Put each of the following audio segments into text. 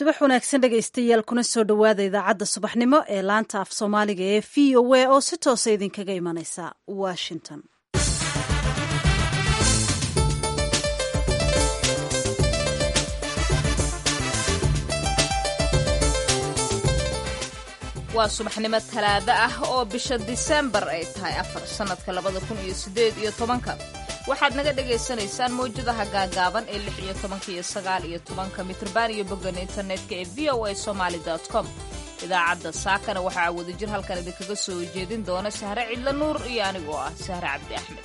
subax wanaagsan dhegaystayaal kuna soo dhowaada idaacadda subaxnimo ee laanta af soomaaliga ee v o a oo si toosa idinkaga imanaysa washington waa subaxnimo talaado ah oo bisha disembar ay tahay afar sannadka labada kun iyo siddeed iyo tobanka waxaad naga dhagaysanaysaan mawjadaha gaagaaban ee lix iyo tobanka iyo sagaal iyo tobanka mitrban iyo boggan internetka ee v o a somaali com idaacadda saakana waxaa wadajir halkan idinkaga soo jeedin doona sahre cidla nuur iyo anigoo ah sahre cabdi axmed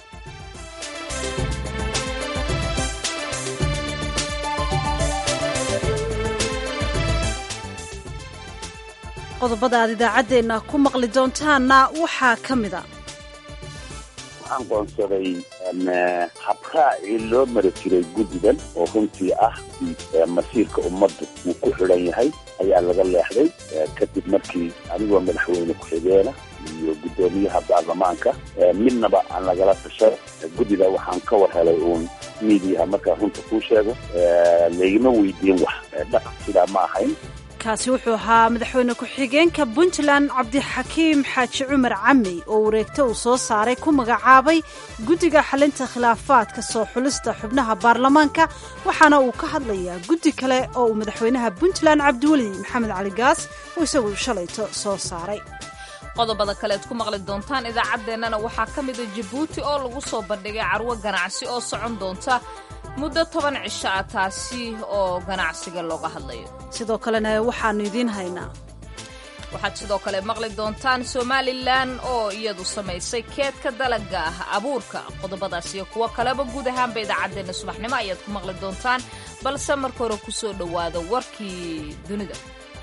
qodobada aad idaacaddeenna ku maqli doontaanna waxaa ka mid a waxaan qoonsaday habraacii loo mari jiray guddigan oo runtii ah masiirka ummaddu uu ku xidhan yahay ayaa laga leexday kadib markii anigoo madaxweyne ku-xigeena iyo guddoomiyaha baarlamaanka midnaba aan lagala tashan guddida waxaan ka war helay uun miidiyaha markaan runta kuu sheego laygama weydiin wax dhaqan sidaa ma ahayn kaasi wuxuu ahaa madaxweyne ku-xigeenka puntland cabdixakiim xaaji cumar camey oo wareegto uu soo saaray ku magacaabay guddiga xalinta khilaafaadka soo xulista xubnaha baarlamaanka waxaana uu ka hadlayaa guddi kale oo uu madaxweynaha puntland cabdiweli maxamed cali gaas uu isagu shalayto soo saaray qodobada kaleed ku maqli doontaan idaacaddeenana waxaa ka mida jabuuti oo lagu soo bandhigay carwo ganacsi oo socon doonta muddo toban cisho ah taasi oo ganacsiga looga hadlayo sidoo kalena waxaannu idiin haynaa waxaad sidoo kale maqli doontaan somalilan oo iyadu samaysay keedka dalaga ah abuurka qodobadaas iyo kuwo kaleba guud ahaanba idaacaddeenna subaxnimo ayaad ku maqli doontaan balse marka hore ku soo dhowaada warkii dunida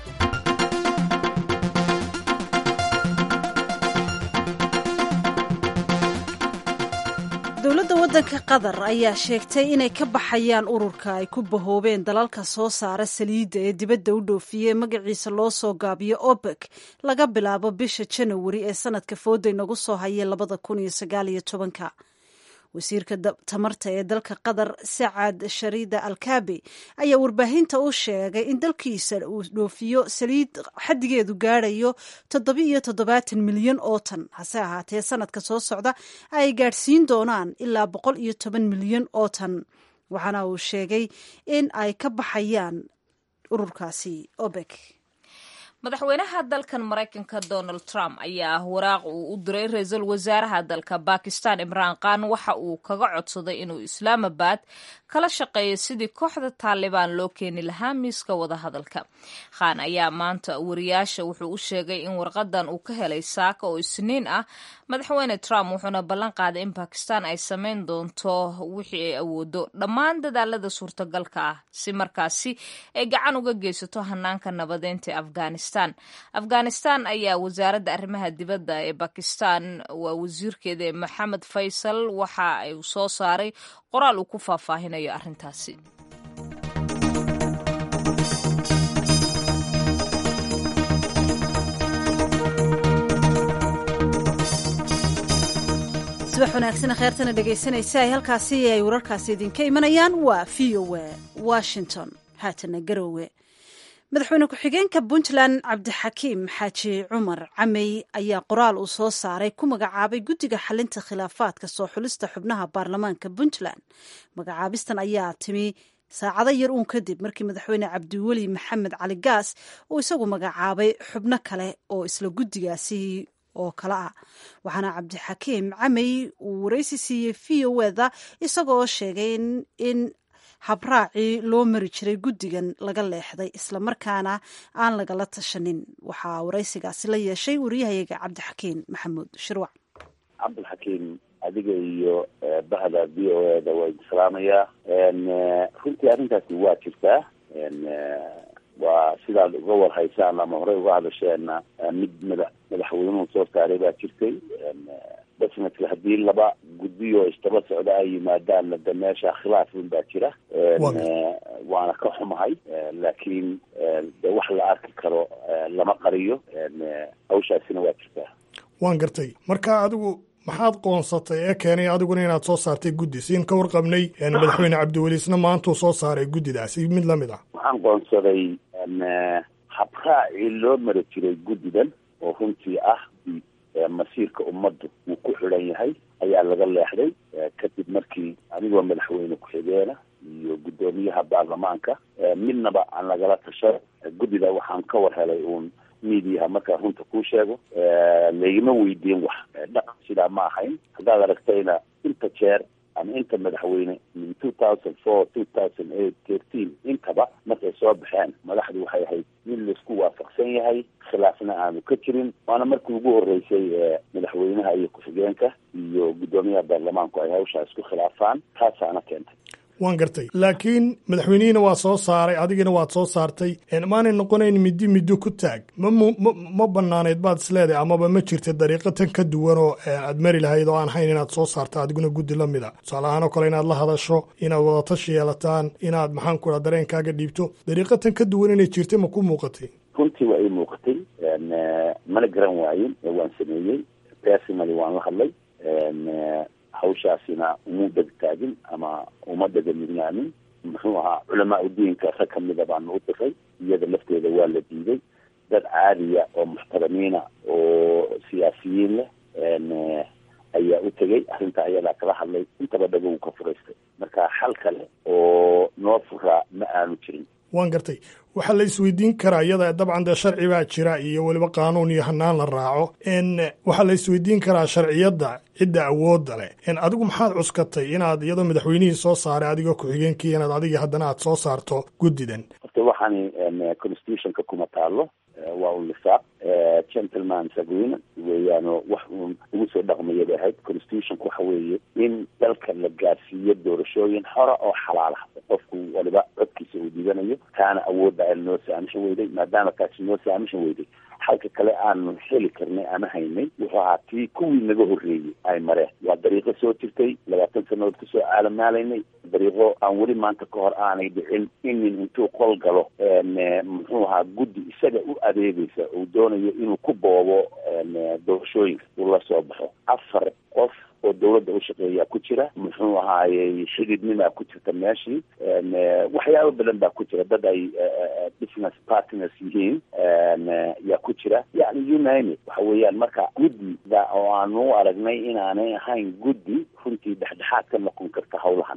dowladda waddanka qatar ayaa sheegtay inay ka baxayaan ururka ay ku bahoobeen dalalka soo saara saliidda ee dibadda u dhoofiyey magaciisa loo soo gaabiyo obek laga bilaabo bisha janawari ee sanadka fooday nagu soo hayay labada kun iyo sagaal iyo tobanka wasiirka tamarta ee dalka qatar sacad sharida alkaabi ayaa warbaahinta u sheegay in dalkiisa uu dhoofiyo saliid xaddigeedu gaadhayo toddoba-iyo toddobaatan milyan oo tan hase ahaatee sanadka soo socda ay gaadhsiin doonaan ilaa boqol iyo toban milyan oo tan waxaana uu sheegay in ay ka baxayaan ururkaasi obek madaxweynaha dalkan maraykanka donald trump ayaa ah waraaq uu u diray ra-iisul wasaaraha dalka bakistan imraan khan waxa uu kaga codsaday inuu islaamabad kala shaqeeyo sidii kooxda taalibaan loo keeni lahaa miiska wadahadalka khan ayaa maanta wariyaasha wuxuu u sheegay in warqadan uu ka helay saaka oo isniin ah madaxweyne trump wuxuuna ballan qaaday in bakistan ay samayn doonto wixii ay awoodo dhammaan dadaalada suurtagalka ah si markaasi ay gacan uga geysato hanaanka nabadeynta ee afghanistan afghanistan ayaa wasaaradda arrimaha dibadda ee bakistan waa wasiirkeeda maxamed faysal waxa ay soo saaray qoraal uu ku faahfaahinayo arrintaasi subax wanaagsan kheertana dhegaysanaysa ay halkaasi ay wararkaasi idinka imanayaan waa v o a washington haatana garowe madaxweyne ku-xigeenka puntland cabdixakiim xaaji cumar camey ayaa qoraal uu soo saaray ku magacaabay guddiga xalinta khilaafaadka soo xulista xubnaha baarlamaanka puntland magacaabistan ayaa timi saacado yar uun kadib markii madaxweyne cabdiweli maxamed cali gaas uu isagu magacaabay xubno kale oo isla guddigaasi oo kale ah waxaana cabdixakiim camey uu waraysi siiyey v o eda isagoo sheegay in habraacii loo mari jiray guddigan laga leexday islamarkaana aan lagala tashanin waxaa waraysigaasi la yeeshay wariyahayaga cabdixakiim maxamuud shirwac cabdilxakiim adiga iyo bahda v o eda waa idin salaamayaa runtii arrintaasi waa jirtaa waa sidaad uga warhaysaan ama horey uga hadasheenna mid mada madaxweynuhu soo saaray baa jirtay basnadka haddii laba guddiyo isdaba socda ay yimaadaanna de meesha khilaaf un baa jira waana ka xumahay laakiin de wax la arki karo lama qariyo hawshaasina waa jirtaa waan gartay marka adigu maxaad qoonsatay ee keenay adiguna inaad soo saartay guddi siin ka warqabnay madaxweyne cabdiweli isna maantuu soo saaray guddidaasi mid lamid ah waxaan qoonsaday habraacii loo mari jiray guddidan oo runtii ah masiirka ummaddu uu ku xidhan yahay ayaa laga leexday kadib markii anigoo madaxweyne ku-xigeena iyo guddoomiyaha baarlamaanka midnaba aan lagala tashan guddida waxaan ka war helay uun midiyaha markaan runta kuu sheego laygama weydiin wax dhaqan sidaa ma ahayn haddaad aragtayna inta jeer ama inta madaxweyne min two thousand four two thousand eight thirteen intaba markay soo baxeen madaxdu waxay ahayd mid laisku waafaqsan yahay khilaafna aanu ka jirin waana markii ugu horeysay madaxweynaha iyo ku-xigeenka iyo guddoomiyaha baarlamaanku ay hawshaa isku khilaafaan taasaana keentay waan gartay laakiin madaxweynihiina waa soo saaray adigina waad soo saartay maanay noqonayn middi middo ku taag ma ma banaaneyd baad isleedahay amaba ma jirta dariiqo tan ka duwan oo aad mari lahayd oo aan hayn inaad soo saarta adiguna guddi la mid a tusaale ahaan oo kale inaad la hadasho inaad wadatashi yeelataan inaad maxaan ku raa dareenkaaga dhiibto dariiqo tan ka duwan inay jirtay ma ku muuqatay runtii waa ii muuqatay mana garan waayin ee waan sameeyey personally waan la hadlay hawshaasina uma degtaagin ama uma dhegaminaamin muxuu ahaa culamaa udiinka rag kamida baanu u diray iyada lafteeda waa la diiday dad caadiya oo muxtaramiina oo siyaasiyiin leh ayaa u tegay arrinta ayadaa kala hadlay intaba dhagow ka furaystay marka xal kale oo noo furaa ma aanu jirin waan gartay waxaa la isweydiin karaa iyada dabcan dee sharci baa jira iyo weliba qaanuun iyo hanaan la raaco waxaa la isweydiin karaa sharciyadda cidda awoodda leh adigu maxaad cuskatay inaad iyadoo madaxweynihii soo saaray adigoo ku-xigeenkii inaad adiga haddana aad soo saarto guddidan horta waxaani constitutionka kuma taalo waa un lisaaq gentlemans agreement weeyaano wax uun ugu soo dhaqmaya bay ahayd constitutionka waxa weeye in dalka la gaarsiiyo doorashooyin xora oo xalaal ah qofku waliba codkiisa uu dhibanayo kaana awoodda ay noo saamishan weyday maadaama kaasi noo saamishan weyday halka kale aanu heli karnay ama haynay wuxuu ahaa tii kuwii naga horreeyey ay mareen waa dariiqo soo jirtay labaatan sanadood kasoo caalamaalaynay dariiqo aan weli maanta ka hor aanay dhicin inin intuu qol galo muxuu ahaa guddi isaga u adeegaysa uu doonayo inuu ku boobo doorashooyinka uu la soo baxo afar qof oo dawladda u shaqeeyaa ku jira muxuu ahaayey xididnimaa ku jirta meeshii waxyaabo badan baa ku jira dad ay business partners yihiin yaa ku jira yani unine waxa weeyaan marka guddida oo aanu u aragnay inaanay ahayn guddi runtii dhexdhexaad ka noqon karta hawlahan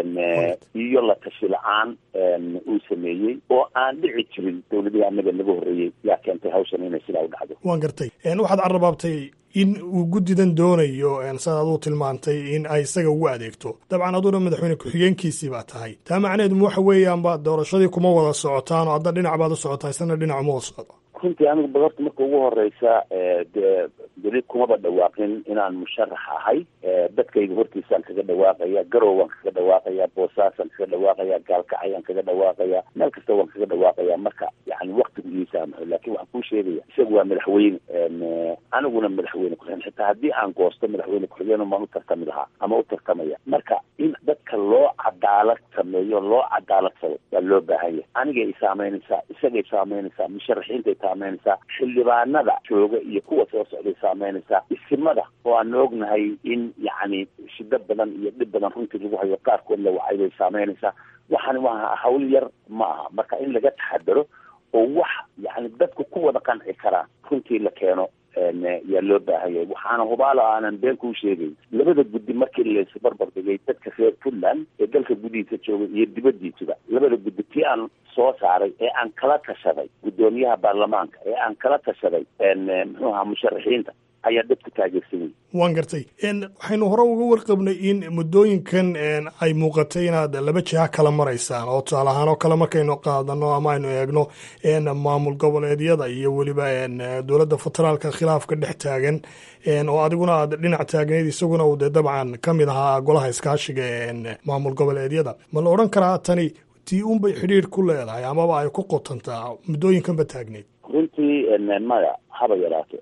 iyo la tashi la-aan uu sameeyey oo aan dhici jirin dawladihii anaga naga horreeyey yaa keentay hawshan inay sidaa u dhacdo waan gartay waxaad carrabaabtay in uu guddidan doonayo sidaad aduu tilmaantay in ay isaga ugu adeegto dabcan aduna madaxweyne ku-xigeenkiisii baa tahay taa macnaheedu waxa weeyaanba doorashadii kuma wada socotaan oo hadda dhinac baad u socotaa isna dhinac uma wada socdo runtii anigu badarta marka ugu horeysa dee weli kumaba dhawaaqin inaan musharax ahay dadkayga hortiisaan kaga dhawaaqaya garow waan kaga dhawaaqaya boosaasaan kaga dhawaaqaya gaalkacayaan kaga dhawaaqaya meel kasta waan kaga dhawaaqaya marka yani waktigu ii saamaxo laakin waxaan kuu sheegaya isagu waa madaxweyne aniguna madaxweyne ku-xigeen xitaa haddii aan goosto madaxweyne ku-xigeen baan u tartami lahaa ama u tartamaya marka in dadka loo cadaalad sameeyo loo cadaaladsado waa loo baahanya anigay saameynaysaa isagay saameynaysaa musharaxiintay saameynaysaa xildhibaanada jooga iyo kuwa soo socday saameynaysaa isimada oo aan ognahay in yacni shido badan iyo dhib badan runtii lagu hayo qaarkood la wacay bay saameynaysaa waxaan waa hawl yar ma aha marka in laga taxadaro oo wax yani dadku ku wada qanci karaa runtii la keeno yaa loo baahanyay waxaana hubaalo aanan been kuu sheegayn labada guddi markii laisbarbar dhigay dadka reer puntland ee dalka gudihiisa jooga iyo dibadiisuba labada guddi tii aan soo saaray ee aan kala tashaday guddoomiyaha baarlamaanka ee aan kala tashaday muxuu ahaa musharaxiinta ayaa dadku taageersanayay waan gartay waxaynu hore uga warqabnay in muddooyinkan ay muuqatay inaad laba jiha kala maraysaan oo tusaale ahaan oo kale markaynu qaadano ama aynu eegno maamul goboleedyada iyo weliba dowladda federaalka khilaafka dhex taagan oo adiguna aad dhinac taagneyd isaguna uu dee dabcan ka mid ahaa golaha iskaashiga maamul goboleedyada ma la odhan karaa tani tii unbay xidhiir ku leedahay amaba ay ku qotantaa muddooyinkanba taagneyd runtii maya haba yaraato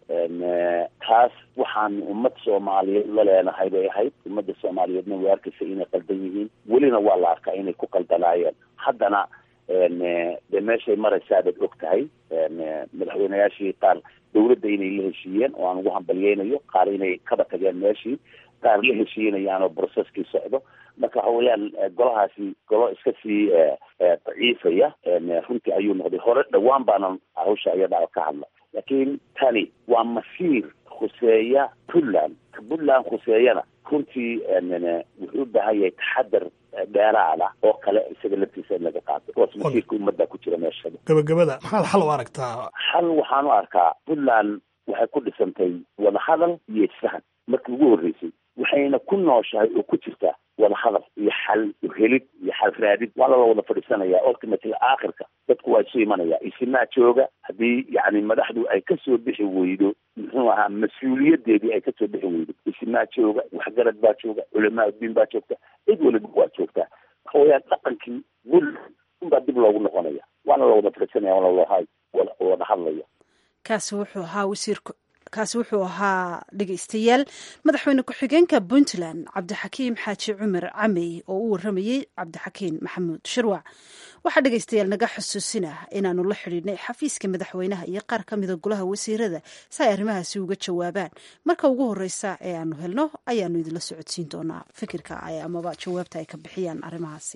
taas waxaan ummad soomaaliyeed la leenahay bay ahayd ummadda soomaaliyeedna way arkaysa inay qaldan yihiin welina waa la arkaa inay ku qaldanaayeen haddana dee meeshay maraysaabad og tahay madaxweyneyaashii qaar dawladda inay la heshiiyeen oo aan ugu hambalyeynayo qaar inay kaba tageen meeshii qaar la heshiinayaan oo brocesskii socdo marka waxa weeyaan golahaasi golo iska sii daciifaya runtii ayuu noqday hore dhawaan baanan hawsha iyada ka hadla laakiin tani waa masiir khuseeya puntland ka puntland khuseeyana runtii wuxuu u baahan yahay taxadar dheeraada oo kale isaga laftiisa in laga qaato kuwaas masiirka ummadda ku jira meeshada gabagabada maxaad xal u aragtaa xal waxaan u arkaa puntland waxay ku dhisantay wadahadal iyo isfahan markii ugu horreysay waxayna ku nooshahay oo ku jirtaa wadahadal iyo xal helid iyo xal raadid waa lala wada fadhiisanaya ultimately aakhirka dadku waa isu imanaya isinaa jooga haddii yani madaxdu ay kasoo bixi weydo muxuu ahaa mas-uuliyadeedii ay kasoo bixi weydo isinaa jooga waxgarad baa jooga culamaa udiin baa joogta cid waliba waa joogtaa waxa weeyaan dhaqankii wul unbaa dib loogu noqonaya waana la wada fadhiisanaya waana wada hadlaya kaasi wuxuu ahaa wasiirka kaasi wuxuu ahaa dhegeystayaal madaxweyne ku-xigeenka puntland cabdixakiim xaaji cumar camey oo u waramayey cabdixakiin maxamuud shirwac waxaa dhegeystayaal naga xusuusinah inaanu la xidhiidhnay xafiiska madaxweynaha iyo qaar ka mida golaha wasiirada si ay arrimahaasi uga jawaabaan marka ugu horeysa ee aanu helno ayaanu idinla socodsiin doonaa fikirka amaba jawaabta ay ka bixiyaan arrimahaasi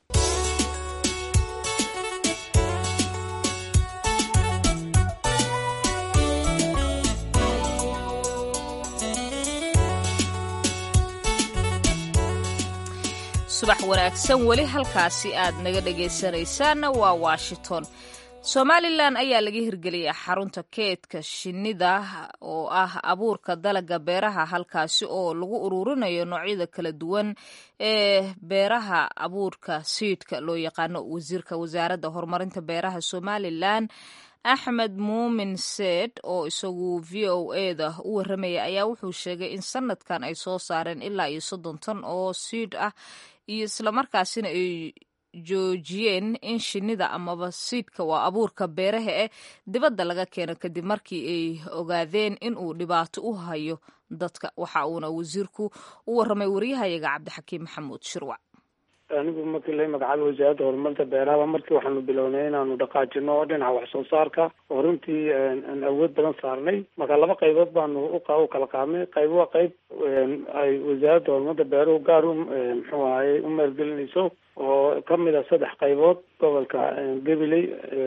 subax wanaagsan weli halkaasi aad naga dhegaysanaysaanna waa washington somalilan ayaa laga hirgeliyay xarunta keedka shinnida oo ah abuurka dalaga beeraha halkaasi oo lagu ururinayo noocyada kala duwan ee beeraha abuurka siidhka loo yaqaano wasiirka wasaaradda horumarinta beeraha somalilan axmed muumin seed oo isagu v o eda u waramaya ayaa wuxuu sheegay in sanadkan ay soo saareen ilaa iyo soddon tan oo siidh ah iyo islamarkaasina ay joojiyeen in shinnida amaba siidhka waa abuurka beeraha eh dibadda laga keeno kadib markii ay ogaadeen in uu dhibaato u hayo dadka waxa uuna wasiirku u waramay waryahayaga cabdixakiim maxamuud shirwac anigu markii la magacaabay wasaaradda horumarinta beeraha markii waxaanu bilownay inaanu dhaqaajino dhinaca wax soo saarka oo runtii aan awood badan saarnay marka laba qaybood baanu u kala qaadnay qayb waa qayb ay wasaaradda horumarinta beeruhu gaar u muxuu ahaye u maalgelinayso oo kamid a saddex qaybood gobolka gabiley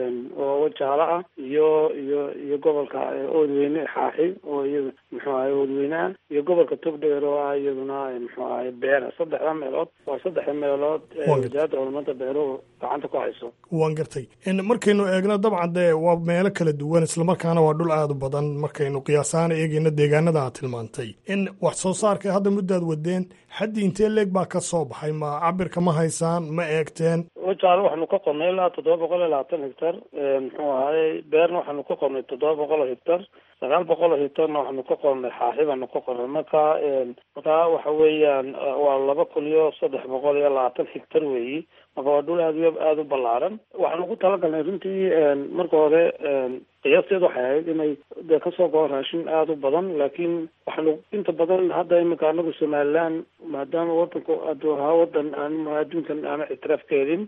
oo wajaalo ah iyo iyo iyo gobolka oodweyne xaaxi oo iyada muxuu ahay oodweyne ah iyo gobolka togdheer oo ah iyaduna muxuu ahay beera saddexda meelood waa saddexda meelood wasaaradda horumarinta beeruhu gacanta ku hayso waan gartay markaynu eegno dabcan dee waa meelo kala duwan islamarkaana waa dhul aada u badan markaynu qiyaasahaan eegeyno deegaanada aad tilmaantay in wax soo saarka hadda muddaad wadeen xaddii intee leeg baa ka soo baxay ma cabirka ma haysaan ma eegteen wajaalo waxaanu ka qornay ilaa toddoba boqol iyo labaatan hectar muxuu ahaye beerna waxaanu ka qornay toddoba boqol oo hectar sagaal boqol oo hectarna waxaanu ka qornay xaaxi baanu ka qornay marka marka waxa weeyaan waa laba kun iyo saddex boqol iyo labaatan hectar weeyi marka waa dhul aad iyo aada u ballaaran waxaanu ku talagalnay runtii marka hore qiyaasteed waxay ahayd inay dee kasoo goo raashin aada u badan laakiin waxaanu inta badan hadda iminka anagu somaliland maadaama wadanku aduu ahaa wadan aan adduunkan aana ictiraaf ka helin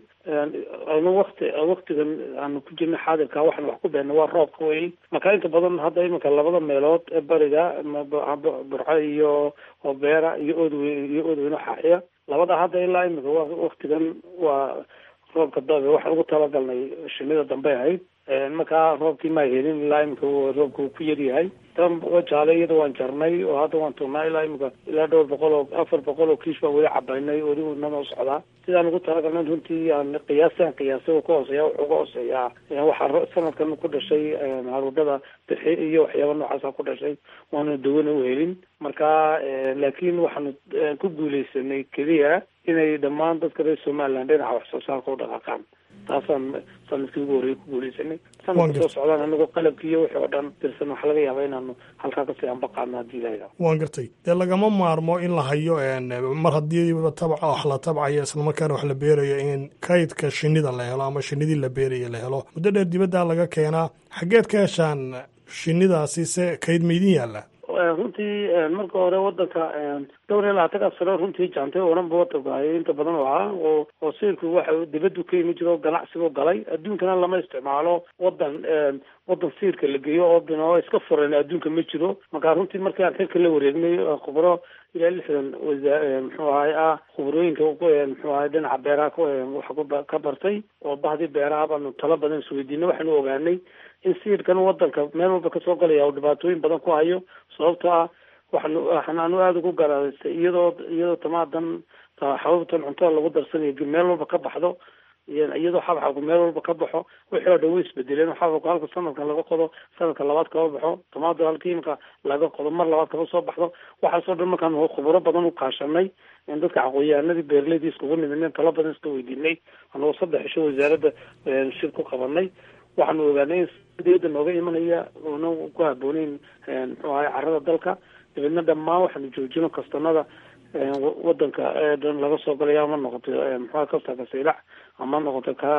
aynu wakti waktigan aanu ku jirna xaadirka waxaan wax ku beena waa roobka wey marka inta badan hadda iminka labada meelood ee bariga burco iyo oo beera iyo oodwe iyo oodweyne xaaxiya labada hadda ilaa iminka waktigan waa roobka dabe waxaan ugu talagalnay shinida dambe ahayd markaa roobkii maa helin ilaa imika roobka uu ku yaryahay tan wajaale iyada waan jarnay oo hadda waan tuurnaa ilaa imika ilaa dhowr boqol oo afar boqol oo kiish baan weli cabaynay weli wuu nanoo socdaa sidaan ugu talagalnay runtii aan qiyaastaan qiyaasay uu ka hooseeya wuxuu ka hooseeyaa waxaa sanadkan ku dhashay haruudhada bixi iyo waxyaaba noocaasa ku dhashay waanu dawana u helin marka laakiin waxaanu ku guuleysanay keliya inay dhammaan dadka reer somaliland dhinaca wax soo saarka u dhaqaaqaan taasaan sanadkii ugu horreeyay ku guuleysanay sanadka soo socdaan anagoo qalabkii iyo wixii oo dhan dirsan waxaa laga yaabaa inaanu halkaa kasii anbaqaadno haddii ilaha waan gartay dee lagama maarmo in la hayo mar haddiiba tabca wax la tabcayo islamarkaana wax la beerayo in kaydka shinida la helo ama shinidii la beeraya la helo muddo dheer dibaddaa laga keenaa xaggeed ka heshaan shinidaasi se kayd maydin yaalla runtii marka hore wadanka dhowr iyo labaatanka sano runtii jaantay oo dhan ba wadanka hayay inta badan oo ahaa oo oo siirku waxa dibadu ka yimi jiro ganacsigo galay adduunkana lama isticmaalo wadan wadan siirka la geeyo oo bino iska furan adduunka ma jiro marka runtii markii aan xilka la wareegnay khubro ilaa lixdan wasaa muxuu ahay ah khubrooyinka muxuu ahay dhinaca beeraha wax ka bartay oo bahdii beeraha baanu talo badan isweydiinay waxaanu ogaanay in siidkan wadanka meel walba kasoo galaya uu dhibaatooyin badan ku hayo sababtoo ah waxaanu waxaanu aada ugu garaadaystay iyadoo iyadoo tamaadan xababtan cuntada lagu darsanayo meel walba ka baxdo iyadoo xabxabku meel walba ka baxo wixii oo dhan way isbedeleen xabxabku halka sanadkan laga qodo sanadka labaad kaba baxo tamaado halka imika laga qodo mar labaad kaba soo baxdo waxaasoo dhan markaan khuburo badan u kaashanay in dadka aqoon-yahanadii beeraleydii iskugu nimidneen talo badan iska weydiinay anagoo saddex isho wasaaradda shir ku qabanay waxaanu ogaanay in diyada nooga imanaya una ku habooneyn muxuu ahay carada dalka dabeedna dhammaan waxaanu joojino kastanada wadanka dhan laga soo galaya ama noqoto muxua kastarka saylac ama noqoto ka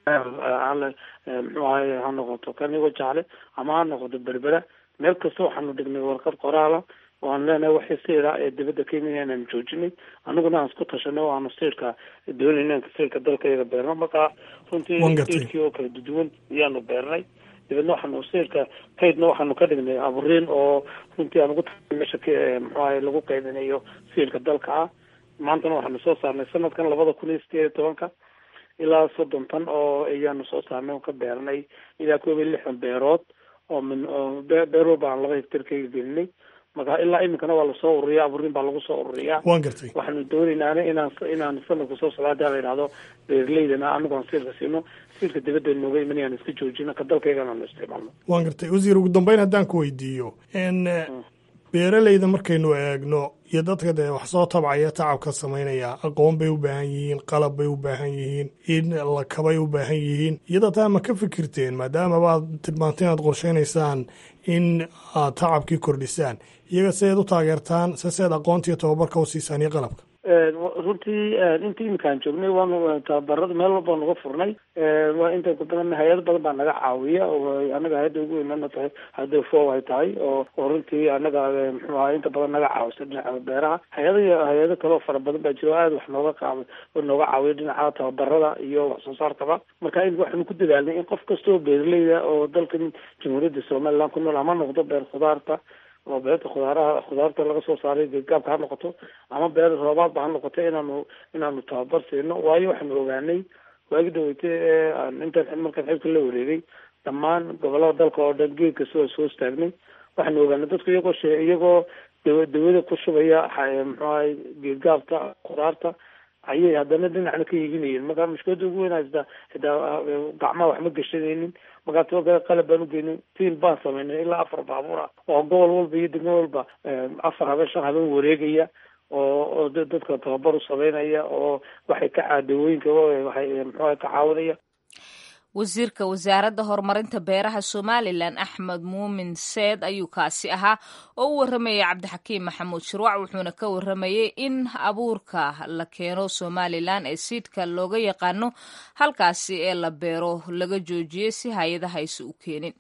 muxuu ahay ha noqoto kanigo jaale ama ha noqoto berbera meel kasta waxaanu dhignay warqad qoraala oo aan leenahay waxay sayra ee dibadda ka imanaya inaan joojinay aniguna aan isku tashanay oo aanu sayrka doonayna inaan sayrka dalka iyaga beerno markaa runtii sayrkii oo kala duduwan ayaanu beernay dabeedna waxaanu sayrka kaydna waxaanu ka dhignay aburiin oo runtii aan ugu ta meesha muxuu ahay lagu qaybinayo sayrka dalka ah maantana waxaanu soo saarnay sanadkan labada kun iyo sideed iyo tobanka ilaa soddon tan oo ayaanu soo saarnay oo ka beernay ilaa koob iyo lixdan beerood oo min oo beer walba aan laba hectar kaga gelinay marka ilaa iminkana waa lasoo ururiya aburiin baa lagu soo ururiyaa waan gartay waxaanu doonaynaan inaan inaan sanadka soo socda hadaa la yidhahdo beeraleydana anagu aan siirka siino siirka dibadda nooga imanayaan iska joojino ka dalkaygana aanu isticmaalno waan gartay wasiir ugu dambeyn haddaan ku weydiiyo n beeraleyda markaynu eegno iyo dadka dee wax soo tabcaya tacabka samaynaya aqoon bay u baahan yihiin qalab bay u baahan yihiin in lakabay u baahan yihiin iyada taa ma ka fikirteen maadaamaba aad tilmaantay inaad qorshaynaysaan in aad tacabkii kordhisaan iyaga si aad u taageertaan se si aad aqoontiiyo tababarka u siisaan iyo qalabka runtii intii iminkaan joognay waanu tababarada meel walba naga furnay waa inta badan hay-ado badan baa naga caawiya oo anaga hay-adda ugu weynana tahay hadda fo ay tahay oo oo runtii anaga muxuu ahay inta badan naga caawisa dhinaca beeraha hay-ada hay-ado kale oo fara badan baa jira oo aada wax nooga qaaba oo nooga caawiya dhinaca tababarada iyo wax soo saarkaba marka in waxaanu ku dadaalnay in qof kasta oo beeraleyda oo dalkan jamhuuriyadda somaliland ku nool ama noqdo beer khudaarta oo beerta khudaaraha khudaarta laga soo saaray geedgaabka ha noqoto ama beer roobaadba ha noqoto inaanu inaanu tababar siino waayo waxaanu ogaanay waagi daweyte ee intaan markaan xilka la wareegay dhammaan gobolada dalka oo dhan geed kasta waa soo istaagnay waxaanu ogaanay dadku iyagoo she iyagoo dawa dawada ku shubaya muxuu ahay geedgaabta khudaarta ayay haddana dhinacna ka iibinayeen marka mushkilada ugu weyn haysta xitaa gacmaha waxma geshanaynin markaa too qalab baan ugeynay tiil baan samaynay ilaa afar baabuur ah oo gobol walba iyo degmo walba afar habeen shan habeen wareegaya oo oo dadka tababar u sameynaya oo waxay ka caadawooyinka waxay muxuuha ka caawinaya wasiirka wasaaradda horumarinta beeraha somalilan axmed muumin seed ayuu kaasi ahaa oo u waramayay cabdixakiim maxamuud shirwac wuxuuna ka waramayey in abuurka la keeno somalilan ee siidka looga yaqaano halkaasi ee la beero laga joojiyey si hay-adaha aysa u keenin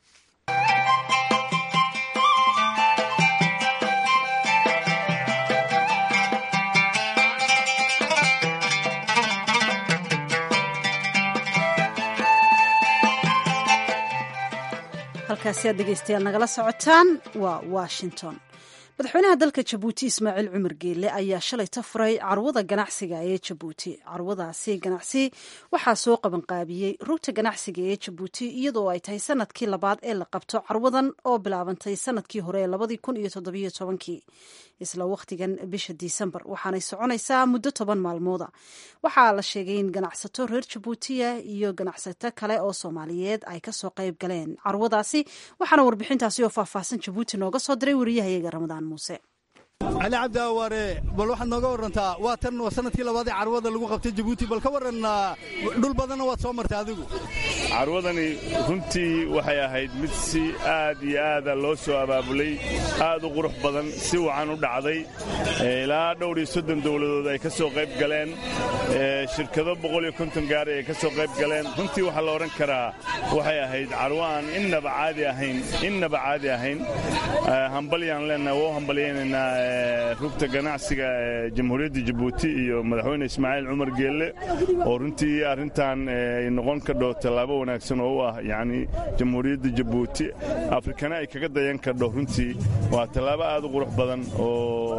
halkaasi aad dhegeystayaal nagala socotaan waa washington madaxweynaha dalka jabuuti ismaaciil cumar geelle ayaa shalay ta furay carwada ganacsiga ee jabuuti carwadaasi ganacsi waxaa soo qabanqaabiyey rugta ganacsiga ee jabuuti iyadoo ay tahay sanadkii labaad ee la qabto carwadan oo bilaabantay sanadkii hore ee labadii kun iyo toddobiyo tobankii isla wakhtigan bisha disembar waxaanay soconaysaa muddo toban maalmooda waxaa la sheegay in ganacsato reer jabuutiya iyo ganacsato kale oo soomaaliyeed ay kasoo qayb galeen carwadaasi waxaana warbixintaasi oo faahfaahsan jabuuti nooga soo diray wariyahayaga ramadaan muuse cali cabdi awaare bal waxaad nooga warantaa waa tan waa sanadkii labaadee carwada lagu qabtay jabuuti bal ka waran dhul badanna waad soo martay adigu carwadani runtii waxay ahayd mid si aad iyo aada loo soo abaabulay aad u qurux badan si wacan u dhacday ilaa dhowr iyo soddon dowladood ay ka soo qayb galeen shirkado boqol iyo konton gaari ay ka soo qayb galeen runtii waxaa la odhan karaa waxay ahayd carwo aan innaba caadi ahayn innaba caadi ahayn hambalyaan leenahay waa u hambalyaynaynaa rugta ganacsiga ee jamhuuriyadda jabuuti iyo madaxweyne ismaaciil cumar geelle oo runtii arrintan ay noqon kadho tallaabo wanaagsan oo u ah yacni jamhuuriyadda jabuuti afrikana ay kaga dayan kadho runtii waa tallaabo aad u qurux badan oo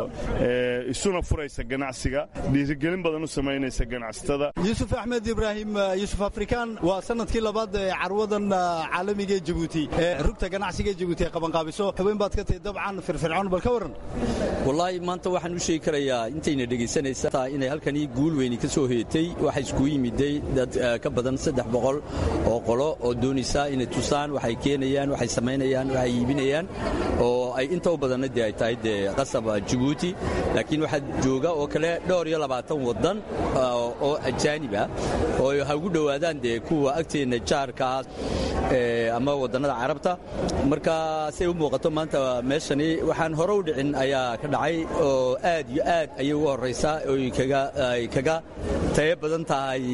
isuna furaysa ganacsiga dhiirigelin badan u samaynaysa ganacsatada yuusuf axmed ibraahim yuusuf afrikaan waa sanadkii labaad ee carwadan caalamiga ee jabuuti ee rugta ganacsiga ee jabuuti ee qabanqaabiso xubin baad ka tahay dabcan firfircoon bal ka warran wallaahi maanta waxaan u sheegi karayaa intayna dhegaysanaysaa inay halkanii guul weyni ka soo hoyatay waxa iskugu yimiday dad ka badan saddex boqol oo qolo oo doonaysa inay tusaan waxay keenayaan waxay samaynayaan waxay iibinayaan oo ay inta u badanna dee ay tahay dee qasab jabuuti laakiin waxaa jooga oo kale dhowr iyo labaatan waddan oo ajaanib ah oo ha ugu dhowaadaan dee kuwa agteenna jaarkaas ama waddannada carabta marka say u muuqato maanta meeshani waxaan hore u dhicin ayaa ka dhacay oo aad iyo aad ayay ugu horraysaa oy ay kaga tayo badan tahay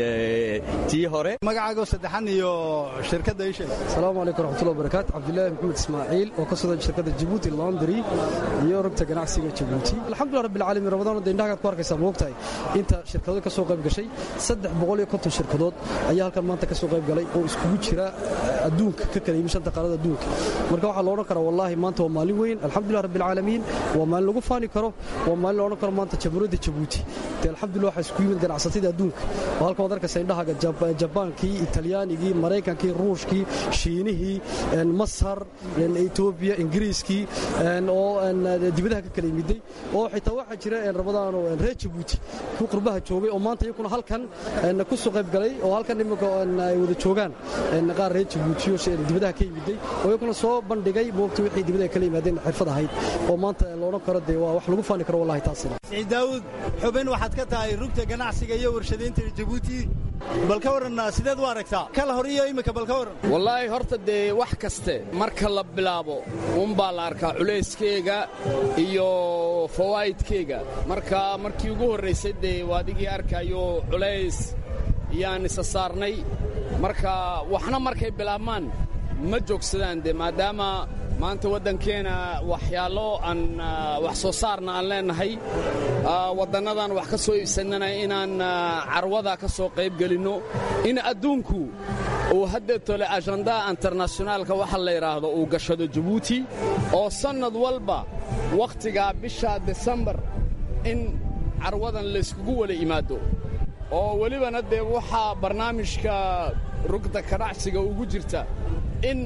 tii hore magacaago saddexan iyo shirkadda isheeg asalaamu calaykum raxmatullahi wabarakaatu cabdillaahi maxamed ismaaciil oo ka socda shirkadda jabuuti laundry iyo rugta ganacsiga jabuuti alxamdulillah rabbil caalamiin ramadaan de indhahagaad ku arkaysaa moogtahay inta shirkadood ka soo qayb gashay saddex boqol iyo konton shirkadood ayaa halkan maanta ka soo qayb galay oo iskugu jira adduunka ka kala yimi shanta qaarada adduunka marka waxaa la odhan karaa wallaahi maanta waa maalin weyn alxamdulillah rabbil caalamiin waa maalin lagu faani karo waa maalin la odhan karo maanta jamhuuriyadda jabuuti de alxamdulillah waxaa isku yimid ganacsatada adduunka oo halkan waad arkaysaa indhahaga jabaankii italyaanigii maraykankii ruushkii shiinihii masar etoobiya ingiriiskii oo dibadaha ka kala yimiday oo xitaa waxaa jira ramadaano reer jabuuti ku qurbaha joogay oo maanta iyakuna halkan ku soo qayb galay oo halkan iminka ay wada joogaan qaar reer jabuuti oo dibadaha ka yimiday oo iyakuna soo bandhigay moogta wixii dibadaha kala yimaadeen xirfad ahayd oo maanta la odhan karo dee waa wax lagu faani karo wallahi taasina siciid daawud xubin waxaad ka tahay rugta ganacsiga iyo warshadaynta jabuuti bal ka warran sideed u aragtaa kala hor iyo imika bal ka warran wallaahi horta dee wax kaste marka la bilaabo uunbaa la arkaa culayskeyga iyo fawaa'idkeyga marka markii ugu horraysay dee waadigii arkayo culays yaan isa saarnay marka waxna markay bilaabmaan ma joogsadaan dee maadaama maanta waddankeena waxyaalo aan wax soo saarna aan leennahay waddannadan wax ka soo iibsannana inaan carwada ka soo qayb gelinno in adduunku uu haddeetole ajandaa internashinaalka waxa la yidhaahdo uu gashado jabuuti oo sannad walba wakhtigaa bisha desembar in carwadan layskugu wala yimaado oo welibana dee waxaa barnaamijka rugda ganacsiga ugu jirta in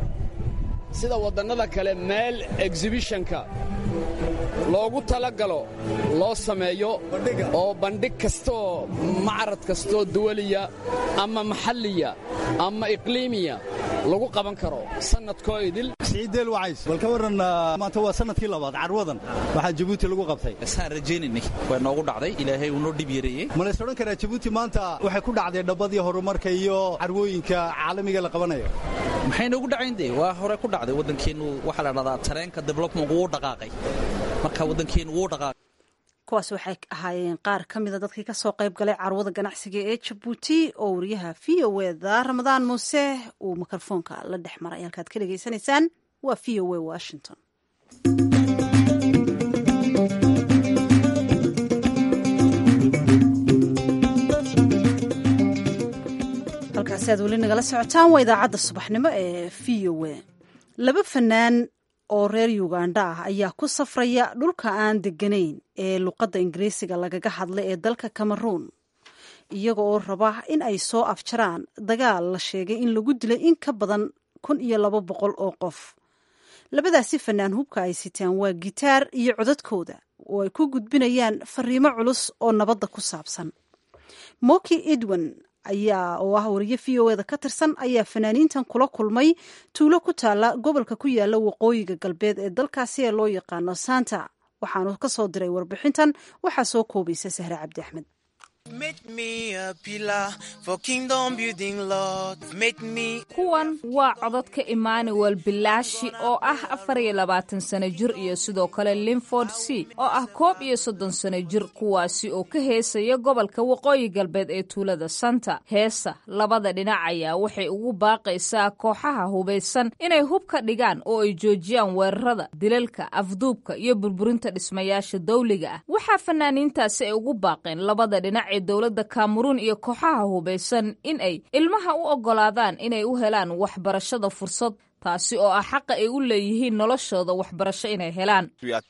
sida waddannada kale meel exhibishonka loogu talagalo loo sameeyo oo bandhig kastaoo macrad kastaoo duwaliya ama maxalliya ama iqliimiya lagu qaban karo sannadkoo idil siciiddeel wacays bal ka warran maanta waa sannadkii labaad carwadan waxaa jabuuti lagu qabtay saan rajaynaynay waa noogu dhacday ilaahay uu noo dhib yareeyey ma lays odhan karaa jabuuti maanta waxay ku dhacday dhabbadii horumarka iyo carwooyinka caalamiga la qabanayo maxay noogu dhacayn dee waa hore ku dhacday waddankeennu waxaa la dhahdaa tareenka development wuu dhaqaaqay marka waddankeennu wuu dhaqaaqay kuwaas waxay ahaayeen qaar ka mida dadkii kasoo qayb galay carwada ganacsiga ee jabuuti oo wariyaha v o eda ramadaan muuse uu mikrofoonka la dhex maray halkaad ka dhegaysanaysaan waa v o e washington halkaasi aad weli nagala socotaan waa idaacadda subaxnimo ee v o e laba fanaan oo reer uganda ah ayaa ku safraya dhulka aan deganayn ee luqadda ingiriisiga lagaga hadla ee dalka cameroon iyaga oo raba in ay soo afjaraan dagaal la sheegay in lagu dilay in ka badan kun iyo laba boqol oo qof labadaasi fanaan hubka ay sitaan waa gitaar iyo codadkooda oo ay ku gudbinayaan fariimo culus oo nabadda ku saabsan moki edwin ayaa oo ah wariye v o eda ka tirsan ayaa fanaaniintan kula kulmay tuulo ku taala gobolka ku yaala waqooyiga galbeed ee dalkaasi ee loo yaqaano santa waxaanu ka soo diray warbixintan waxaa soo koobaysa sahre cabdi axmed kuwan waa codadka emmanuel bilaashi oo ah afar iyo labaatan sano jir iyo sidoo kale linford c oo ah koob iyo soddon sano jir kuwaasi oo ka heesaya gobolka waqooyi galbeed ee tuulada santa heesa labada dhinac ayaa waxay ugu baaqaysaa kooxaha hubaysan inay hub ka dhigaan oo ay joojiyaan weerarada dilalka afduubka iyo burburinta dhismayaasha dawliga ah waxaa fanaaniintaasi ay ugu baaqeen labada dhinac ee dowladda kameruun iyo kooxaha hubaysan in ay ilmaha u oggolaadaan inay u helaan waxbarashada fursad taasi oo ah xaqa ay u leeyihiin noloshooda waxbarasho inay helaan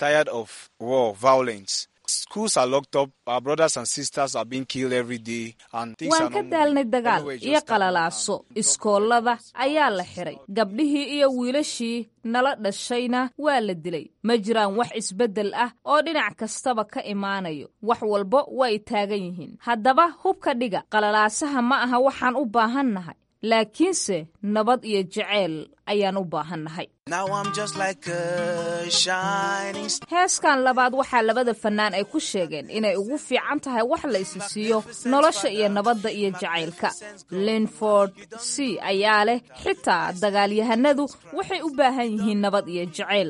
waan ka daalnay dagaal iyo qalalaaso iskoolada ayaa la xiray gabdhihii iyo wiilashii nala dhashayna waa la dilay ma jiraan wax isbeddel ah oo dhinac kastaba ka imaanayo wax walba way taagan yihiin haddaba hubka dhiga qalalaasaha ma aha waxaan u baahannahay laakiinse nabad iyo jeceyl ayaan u baahannahay heeskan labaad waxaa labada fannaan ay ku sheegeen inay ugu fiican tahay wax la isi siiyo nolosha iyo nabadda iyo jacaylka linford c ayaa leh xitaa dagaalyahanadu waxay u baahan yihiin nabad iyo jacayl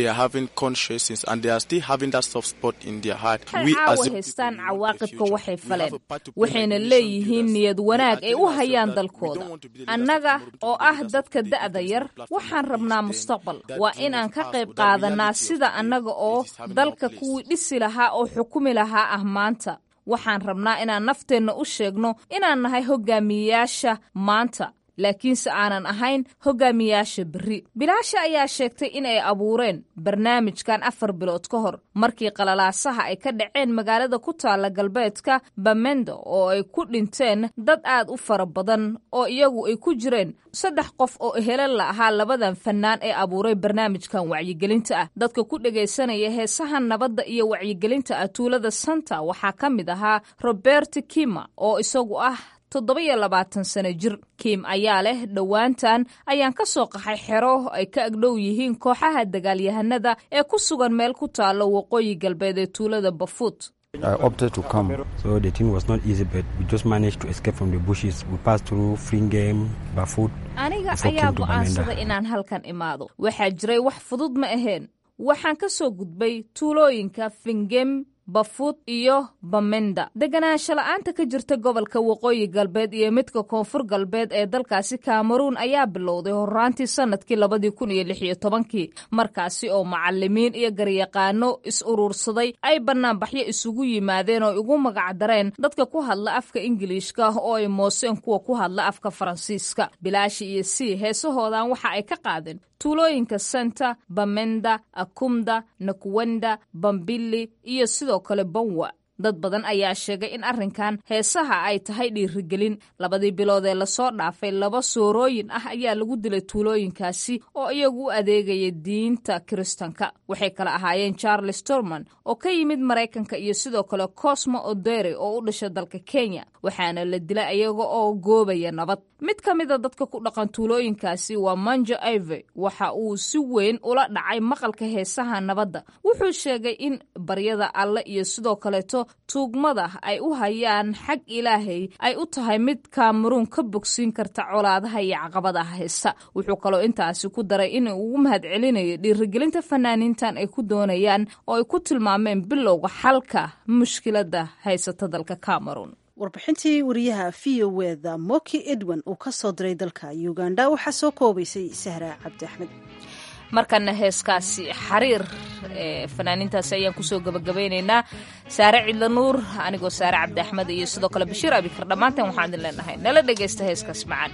waxay caawa haystaan cawaaqibka waxay faleen waxayna leeyihiin niyad wanaag ay u hayaan dalkooda annaga oo ah dadka da'da yar waxaan rabnaa mustaqbal waa inaan ka qayb qaadanaa sida annaga oo dalka kuwii dhisi lahaa oo xukumi lahaa ah maanta waxaan rabnaa inaan nafteenna u sheegno inaan nahay hogaamiyeyaasha maanta laakiinse aanan ahayn hogaamiyaasha berri bilaasha ayaa sheegtay in ay abuureen barnaamijkan afar bilood ka hor markii qalalaasaha ay ka dhaceen magaalada ku taalla galbeedka bamendo oo ay ku dhinteen dad aad u fara badan oo iyagu ay ku jireen saddex qof oo helan la ahaa labadan fannaan ee abuuray barnaamijkan wacyigelinta ah dadka ku dhegaysanaya heesaha nabadda iyo wacyigelinta ah tuulada santa waxaa ka mid ahaa robert kima oo isagu ah toddoba-iyo labaatan sano jir kim ayaa leh dhowaantan ayaan ka soo qaxay xero ay ka agdhow yihiin kooxaha dagaalyahanada ee ku sugan meel ku taalo waqooyi galbeed ee tuulada bafuut I opted to come, so the thing was not easy, but we just managed to escape from the bushes. We passed through Fringame, Bafut. aniga ayaa go'aansaday inaan halkan imaado waxaa jiray wax fudud ma aheen waxaan ka soo gudbay tuulooyinka fingem bafuud iyo bamenda deganaansho la-aanta ka jirta gobolka waqooyi galbeed iyo midka koonfur galbeed ee dalkaasi kameruun ayaa bilowday horaantii sanadkii labadii kun iyo lix iyo tobankii markaasi oo macalimiin iyo garyaqaano is uruursaday ay banaanbaxyo isugu yimaadeen oo ugu magacdareen dadka ku hadla afka ingiliishka oo ay mooseen kuwa ku hadla afka faransiiska bilaashi iyo c heesahoodan waxa ay ka qaadeen tuulooyinka senta bamenda akumda nakuwenda bambili iyo sidoo kale banwa dad badan ayaa sheegay in arrinkan heesaha ay tahay dhiirigelin labadii bilood ee lasoo dhaafay laba soorooyin ah ayaa lagu dilay tuulooyinkaasi oo iyagu u adeegaya diinta kiristanka waxay kala ahaayeen charles torman oo ka yimid maraykanka iyo sidoo kale cosmo odere oo u dhasha dalka kenya waxaana la dilay iyaga oo goobaya nabad mid ka mida dadka ku dhaqan tuulooyinkaasi waa manjo ive waxa uu si weyn ula dhacay maqalka heesaha nabadda wuxuu sheegay in baryada alle iyo sidoo kaleeto tuugmada ay u hayaan xag ilaahay ay u tahay mid kameruun ka bogsiin karta colaadaha iyo caqabadaha heesta wuxuu kaloo intaasi ku daray in ugu mahadcelinayo dhiirigelinta fanaaniintan ay ku doonayaan oo ay ku tilmaameen bilowga xalka mushkiladda haysata dalka cameruun warbixintii wariyaha v o weda moki edwin uu ka soo diray dalka uganda waxaa soo koobaysay sahra cabdi axmed markana heeskaasi xariir ee fanaaniintaasi ayaan kusoo gabagabaynaynaa saare cidla nuur anigoo saare cabdi axmed iyo sidoo kale bashiir abikar dhammaanteen waxaan idin leenahay nala dhegaysta heeskaas macaan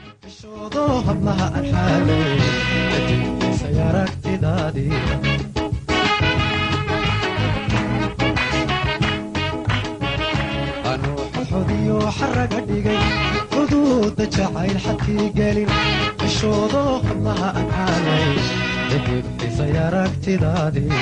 xodiyo xaraga dhigay xuduuda jacayl xadkii gelin cishoodo hadlaha aan caalay edibdhisay aragtidaadii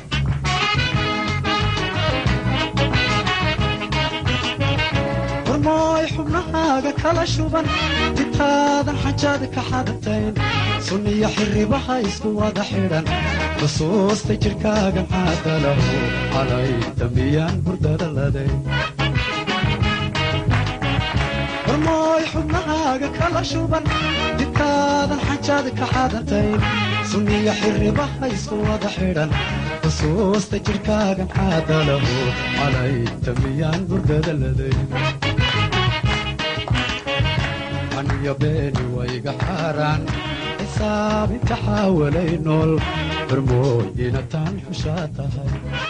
hormooy xubnahaaga kala shuban ditaadan xajaad ka xadatayn sunniyo xirribaha isku wada xidhan xusuusta jidhkaagan caadalahu calay dambiyaan hurdada laday hormooy xubnahaaga kala shuban dibkaadan xajaad ka xadantayn sunniyo xirribaha isku wada xidhan xusuusta jidhkaagan caadalahu calay tamiyaan hurdada laday aniyo beeni wayga xaaraan xisaab inta xaawalay nool hormooy inataan xushaa tahay